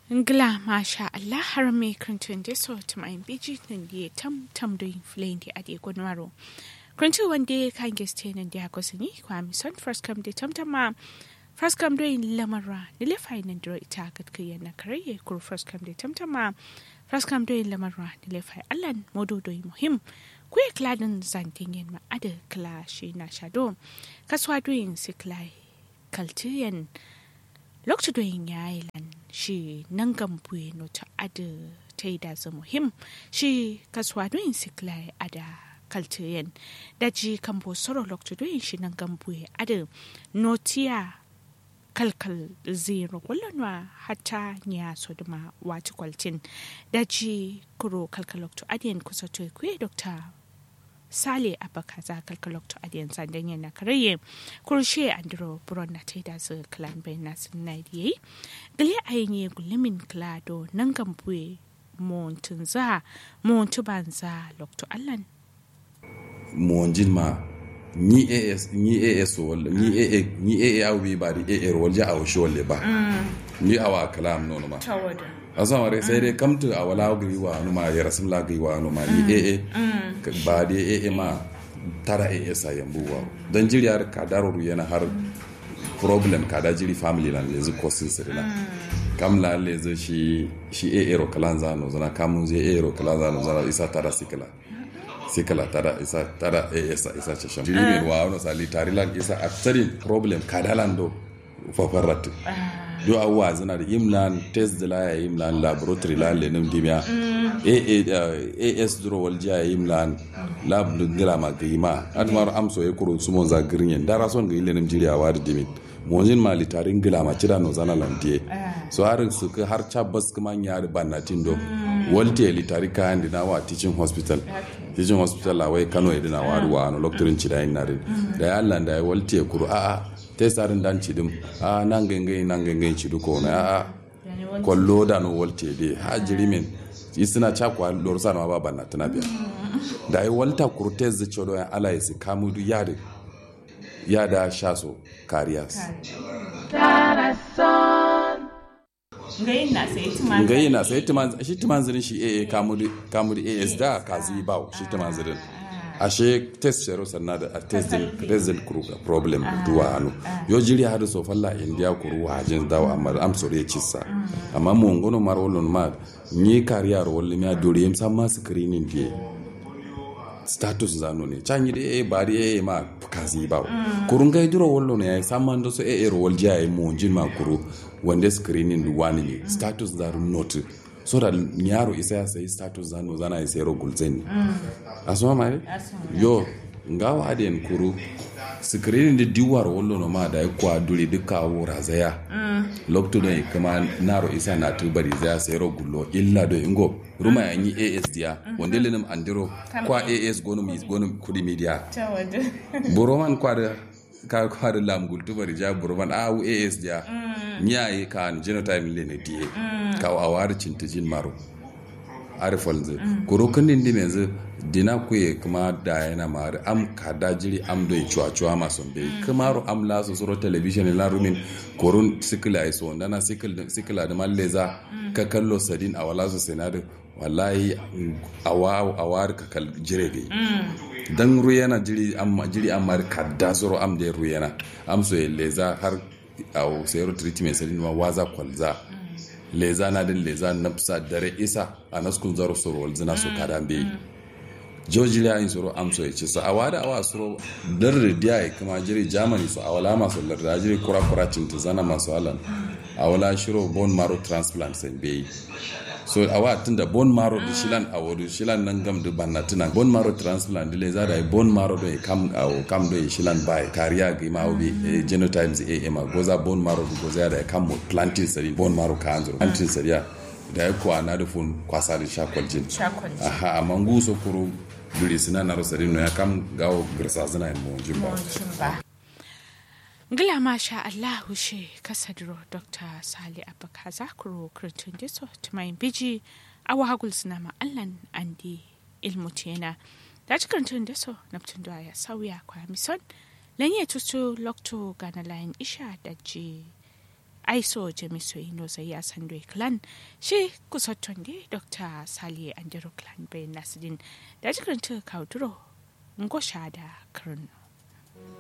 Ngla masha Allah har me krantun de so to my biji nan die tam tam do inflame di ade gonwaro. Krantu one day kan geste nan dia ko sini kwa mi son first come de tam tam ma first come do in lamara ni le fai nan do ita kat kiyan na kare kur first come de tam tam ma first come do in lamara ni le fai Allah modo do muhim ku ya kladin zantin yen ma ada kla shi na shado kaswa do in siklai kaltiyan lokacin da yin yayi lan shi nan gambuye no ta ada ta yi da za muhim shi kasuwa doyin siklai ada kaltiyen da ji kambo soro lokacin doyin shi nan gambuye ada notiya kalkal zero wallanwa hata nya so duma wati kwaltin da ji kuro kalkal lokacin adiyan kusa to kuye dokta sale abaka za kalkalokto adiyan sandan yana karaye kurshe andro buron na taida zu klan bai na sun na diye gali ayin gulumin klado nan gambuye montun za montu banza lokto allan monjin ma ni as ni as wala ni aa ni aa awi ba di aa wala ja aw shole ba ni awa kalam no ma asan ware sai dai kamtu a wala gari wa numa ya rasim la gari wa numa ni ee ba dai ee ma tara ee sa yambu wa dan jiri har ka daruru yana har problem ka da jiri family lan lezu kosin sirina kam la lezu shi shi ee ro kalan za no zana kamun je ee ro kalan za no zana isa tara sikala sikala tara isa tara ee sa isa chasham jiri me wa no sali tarilan isa aktarin problem kadalan do fafarrat do awwa zana da imlan test da la ya imlan laboratory la le nim dimya as duro wal ja imlan lab ngira ma gima atmar amso e kuro sumo za grinyen dara son ga ile nim jiri awa da dimin monjin ma litarin gila ma cira no zana lantie so har su ka har chabas kuma nya da banatin do walte litari ka handi na wa teaching hospital teaching hospital la wai kano edina wa ruwa no doctorin cida yin narin da ya Allah da ya walte kuro a a te sarin dan cidim a nan gangai nan gangai cidu ko na a kwallo da no walte de ha jirimin isina chakwa lor sana ba banna tana biya da ai walta kurtez da chodo ya ala yasi kamudu yade yada shaso kariyas ngayi na sai timan shi timan zirin shi eh kamudu kamudu as da kazi bawo shi timan zirin ashe test shero sanna da a test din result kuru problem duwa hannu yo jiri hadu so falla india kuru hajin dawa amma am sore cissa amma mo ngono mar wolon ma ni kariyar wolli mi adori yem samma screening die status zano ne canyi da eh ba eh ma kazi ba kurun kai duro wollo ne samma ndo so eh ro wolja ay mo jin ma kuru wande screening du wani ne status zaru note so da yaro isa ya sayi status zano zana ya sayar gulzen asoma mai yo ngawa adiyan kuru sikirin da diwar wallo no ma da ya kwa duri duka wura zaya lokto don kama naro isa na tubari zaya sayar gullo illa do ingo ruma ya yi as dia wanda lenim andiro kwa as gonum gonum kudi media boroman kwa da ka kwa da lam gultu bari ja boroman a as dia nyaye kan genotype le ne die ka awar cintijin maro arifal zu kuro kundin di menzu dina kuye kuma da yana mari am kada jiri am do chua chua ma son be kamaro am la so soro television la rumin korun sikila ai so ndana sikil sikila da malleza ka kallo sadin a wala so senado wallahi awa awar ka kal jire be dan ruyana jiri am jiri am mari kada soro am de ruyana am so leza har aw sayro treatment sadin ma waza kwalza leza na din leza nafsa dare isa a naskun zaro soro wal zina so kada be joji la yin soro amso ya ce sa awada awa soro dar dia ya kuma jiri germany so awala masu larda jiri kura kura cinta zana masu alan awala shiro bone marrow transplant sen be so awa tunda bone marrow da shilan awodu shilan nan gam da banna tuna bone marrow transplant dile za da bone marrow do kam awo kam do shilan bai kariya ga ma obi genotypes a ma goza bone marrow do goza da kam planting sari bone marrow ka anzuro planting sari da ya kuwa na da fun kwasa da shakwaljin aha amma nguso kuro duri sina na rosari no ya kam gawo girsa zina yin mawajin ba Ngila masha Allahu she kasadro Dr. Sali Abaka Zakuro Kurtun Diso Tumayin Biji Awa Hagul Sinama Allan Andi Ilmu Tiyana Da cikin tun Diso Naptun da ya sauya kwa mison Lanye tutu Lokto Gana Layin Isha da ji aiso jamiso ino zai ya sando clan shi kusotton de dr saliye andero clan bayan nasidin da jikin ta kauturo ngosha da karnu